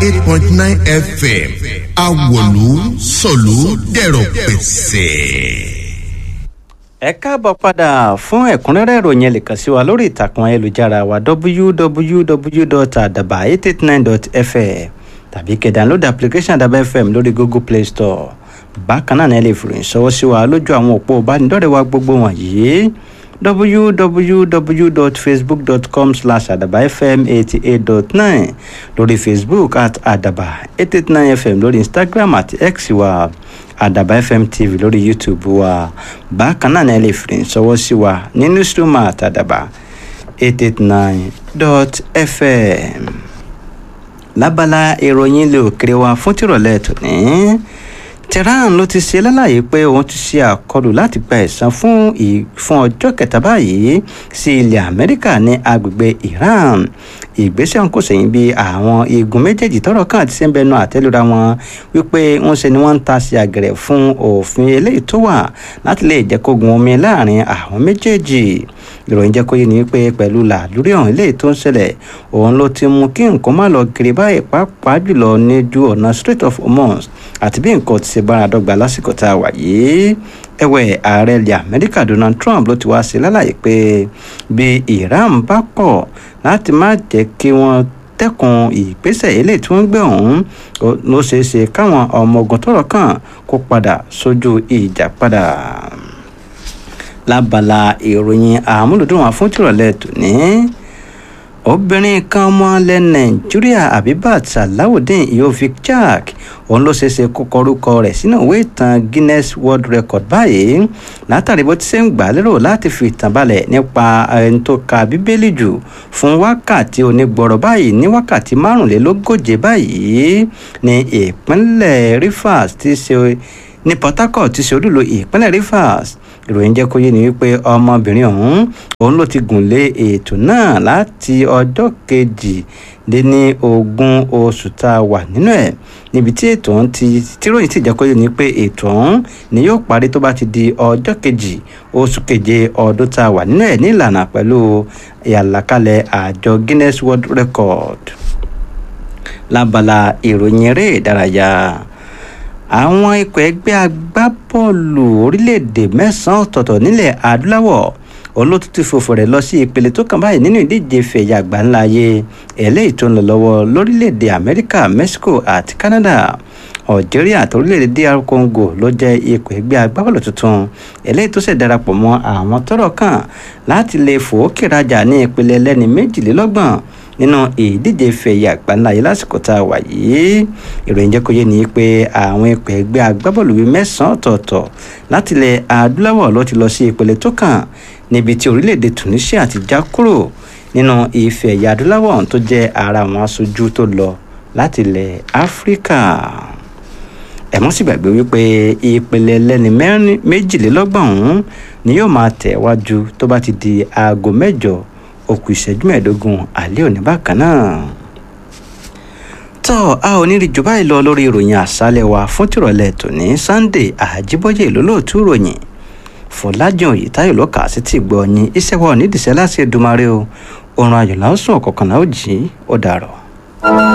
eight point nine fm awolu sọ̀lú dẹ̀rọ̀ pẹ̀sẹ̀. ẹ káàbọ̀ padà fún ẹ̀kúnrẹ́rẹ́ ìròyìn ẹ lè kàn sí wa lórí ìtàkùn ayélujára wa www.adabaye89.fm tàbí kẹ́ download application adaba fm lórí google play store bákan náà ni ẹ lè fi ìròyìn ṣọwọ́ sí wa lójú àwọn òpó ìbánidọ́rẹ̀ẹ́ wa gbogbo wọ̀nyí www.facebook.com slash adaba fm eighty eight dot nine lórí facebook at adaba eight eight nine fm lórí instagram àti x wa adaba fm tv lórí youtube wa bákan náà ni ẹ lè fi ìròyìn ṣọwọ́ sí wa ní newsroom at adaba eight eight nine dot fm lábala ìròyìn ilé òkèrè wa fún tìrọ̀lẹ́ tòní tehran ló ti ṣe lálàyé pé òun ti ṣe àkọlù láti gba ẹ̀san fún fún ọjọ́ kẹta báyìí sí ilẹ̀ amẹ́ríkà ní agbègbè iran ìgbésẹ̀ ń kò sẹ́yìn bí àwọn igun méjèèjì tọrọ kan àti sẹ́ńbẹ́nu àtẹ́lura wọn wípé ń ṣe ni wọ́n ń ta sí àgẹ̀rẹ̀ fún òfin eléyìí tó wà láti lè jẹ́ kógun omi láàrin àwọn méjèèjì ìròyìn jẹ́ kó yé ni wípé pẹ̀lú làlúrí ọ̀hún eléyìí tó ń ṣẹlẹ̀ òun ló ti mú kí nǹkan má lọ kiri báyìí pàápàá jùlọ ní ju ọ̀nà strait of hormuz àti bí nǹkan ti ṣe bára dọ́gba lásìkò tá a wà yìí ẹ̀wẹ̀ ààrẹ ilẹ̀ amẹ́ríkà donald trump ló ti wá sí lálàyé pé bí iran bá kọ̀ láti má jẹ́ kí wọ́n dẹ́kun ìgbésẹ̀ eléyìí tí wọ́n gbé ọ̀hún ló ṣeé ṣe káwọn ọmọ ogun tọrọ kàn kó padà sójú ìjà padà lábala ìròyìn àmúlùdùn wọn fún tìrọ̀lẹ́ tòní obìnrin kan ọmọ ilẹ̀ nàìjíríà abibat salawudeen iyovic jack òun ló ṣeéṣe kó kọrúkọ rẹ̀ sínú ìwé ìtàn guinness world record báyìí látàrí bó ti ṣe ń gbà lérò láti fi ìtàn balẹ̀ nípa ẹni tó ka bíbélì jù fún wákàtí onígbọ̀rọ̀ báyìí ní wákàtí márùnlélógóje báyìí ní ìpínlẹ̀ rivers ti ṣe ní port harcourt ti ṣe olúlo ìpínlẹ̀ rivers ìròyìn jẹ́ kó yé ni wípé ọmọbìnrin ọ̀hún òun ló ti gùn lé ètò náà láti ọjọ́ kejì lé ní ogún oṣù tá a wà nínú ẹ̀ níbi tí ètò ọ̀hún ti tíròyìn sì jẹ́ kó yé ni pé ètò ọ̀hún ni yóò parí tó bá ti di ọjọ́ kejì oṣù keje ọdún tá a wà nínú ẹ̀ ní ìlànà pẹ̀lú ìyàlàkalẹ̀ àjọ guinness world record lábala ìròyìn eré ìdárayá àwọn ikọ̀ ẹgbẹ́ agbábọ́ọ̀lù orílẹ̀-èdè mẹ́sàn-án ọ̀tọ̀ọ̀tọ̀ nílẹ̀ adúláwọ̀ olótú ti fòfò rẹ̀ lọ sí ìpele tó kàn báyìí nínú ìdíje fẹ̀yà àgbáńlá ayé eléyìí tó ń lọ lọ́wọ́ lórílẹ̀-èdè amẹ́ríkà mexico àti canada algeria àti orílẹ̀-èdè dr congo ló jẹ́ ikọ̀ ẹgbẹ́ agbábọ́ọ̀lù tuntun eléyìí tó ṣẹ̀ darapọ̀ mọ́ àwọn tọ́rọ̀ kàn láti lè fòókè rajà ní ìpele ẹlẹ́ni méjìlélọ́gbọ̀n nínú ìdíje fẹ̀yẹ àgbáńlá yìí lásìkò tá a wà yìí ìròyìn jẹ́ kó yé ni pé àwọn ikọ̀ ẹgbẹ́ agbábọ́ọ̀lù bíi mẹ́sàn-án ọ̀tọ̀ọ̀tọ̀ láti ilẹ̀ adúláwọ̀ ló ti lọ sí ìpele tó kàn níbi tí orílẹ̀-èdè tunisia ti já kúrò nínú ife ẹ̀yà adúláwọ̀ tó jẹ́ ara àwọn aṣojú tó lọ láti ilẹ̀ áfíríkà ẹ̀mọ́ sì gbàgbé wípé ìpele ẹlẹ́ni méjìlélọ́gbọ̀n ọ̀hún ni yóò máa tẹ̀ wájú tó bá ti di aago mẹ́jọ òkú ìṣẹ́jú mẹ́ẹ̀ẹ́dógún alẹ́ òní bákan náà. tọ́ a ò ní rí jù báyìí lọ lórí ìròyìn àṣálẹ̀ wa fún tìrọ̀lẹ́ tòní sunday àjíbọ́yé ìlólóòtú ìròyìn fọlájàn òyìtáyò ló kà á sí ti gbọ́ yín iṣẹ́ wa ò ní dìṣẹ́ láti ẹ̀dùnmarè o oorun ayọ̀ làásùn ọ̀kọ̀ọ̀kan náà ó jí ó dàrọ̀.